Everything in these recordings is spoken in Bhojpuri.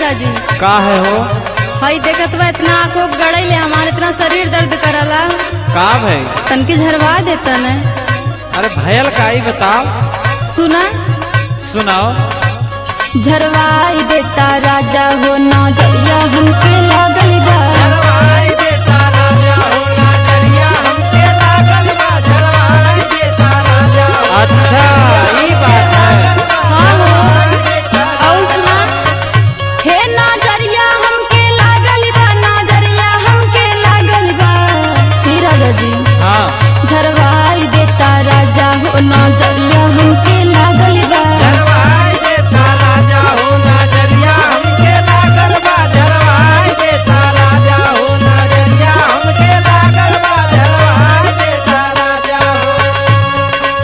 राजा जी का है हो हई देखत बा इतना आंखों गड़ैले हमारे इतना शरीर दर्द करला का भाई तनके झरवा देता न अरे भयल का ही बताओ सुना सुनाओ झरवाई देता राजा हो नजरिया हमके लागल बा झरवाई देता राजा हो नजरिया हमके लागल बा झरवाई देता राजा हो अच्छा ये बात है हाँ हो और सुना हे नजरिया हमके लागल बा नजरिया हमके लागल बा हे राजा जी हाँ झरवाई देता राजा हो नजरिया हमके लागल बा झरवाई देता राजा हो नजरिया हमके लागल बा झरवाई देता राजा हो नजरिया हमके लागल बा झरवाई देता राजा हो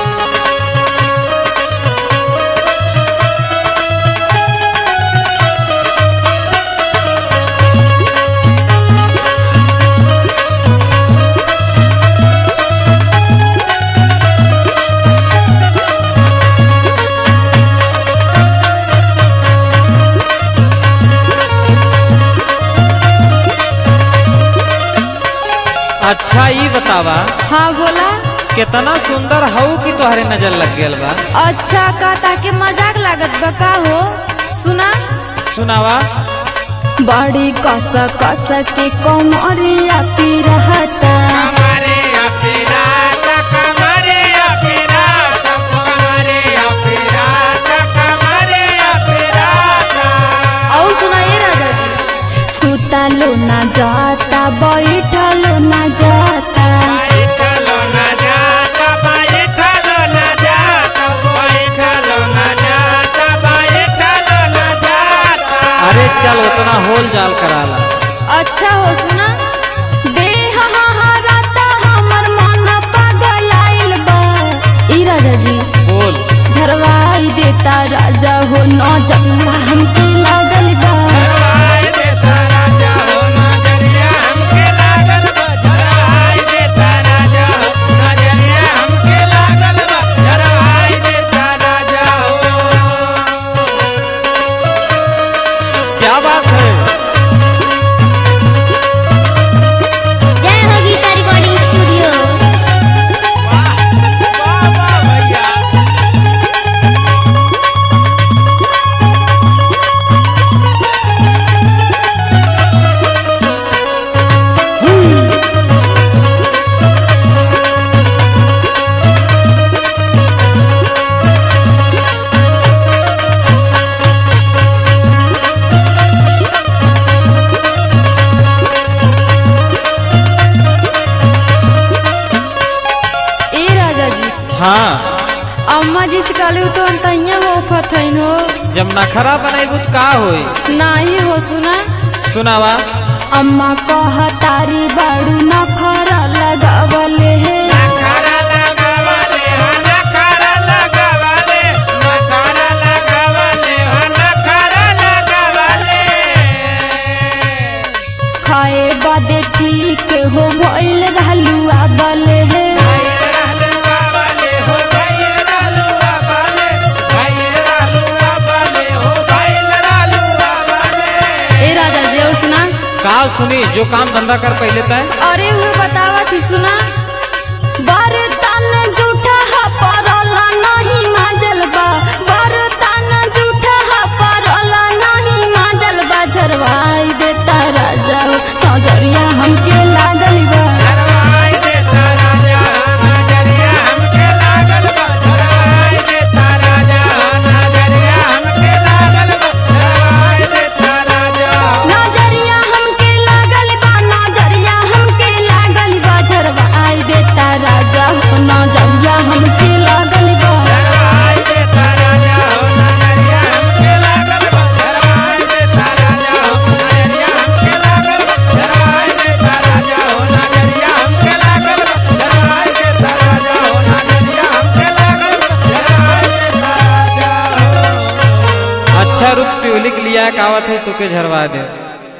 अच्छा ये बतावा हाँ बोला कितना सुंदर हऊ की तोहरे नजर लग गेल बा अच्छा का ताके मजाक लागत बा का हो सुना सुनावा बड़ी कस कस के कमरिया पी रहता कमरे अपिराता कमरे अपिराता कमरे अपिराता कमरे अपिराता और सुनाइए राजा जी सुतालो ना जाता बैठलो ना जाता बैठलो न जाता बैठलो न जाता बैठलो न जाता बैठलो न जाता अरे चल उतना होल जाल कराला अच्छा हो सुना देह हहाराता हमर मन पागल आइल बा ई राजा जी बोल झरवाई देता राजा हो नजरिया हमके लागल बा झरवाई देता राजा हो नजरिया हमके लागल बा झरवाई देता राजा हो नजरिया हमके लागल बा झरवाई देता राजा हो क्या बात है जय हो गीता रिकॉर्डिंग स्टूडियो वाह वाह भैया ए राजा जी हाँ अम्मा जी से कहलू तो अंतहिया हो फथैन हो जब नखरा बनेबू तो का होई नाही हो सुना सुनावा अम्मा कह तारी बाड़ू नखरा लगावले हे नखरा लगावले हो नखरा लगावले नखरा लगावले हो नखरा लगावले खाए बादे ठीक हो भइल रहलू आबले हे भइल रहलू आबले हो भइल रहलू आबले भइल रहलू आबले हो भइल रहलू आबले ए राजा जी और सुना का सुनी जो काम धंधा कर पहले तय अरे वो बतावा थी सुना बरतन जूठा हा परला नहीं माजल बा बरतन जूठा हा परला नहीं माजल बा झरवाई देता राजा हो नजरिया हमके लागल बा झरवाई देता राजा नजरिया हमके लागल बा झरवाई देता राजा नजरिया हमके लागल बा झरवाई देता राजा नजरिया हमके लागल बा नजरिया हमके लागल बा झरवाई देता राजा हो नजरिया हमके लागल बा झरवाई देता राजा हो नजरिया हमके लागल बा झरवाई देता राजा हो नजरिया हमके लागल बा झरवाई देता राजा हो नजरिया हमके लागल बा झरवाई देता राजा हो नजरिया हमके लागल बा झरवाई देता राजा हो अच्छा रुक ट्यूलिक लिया कावत है तुके झरवा दे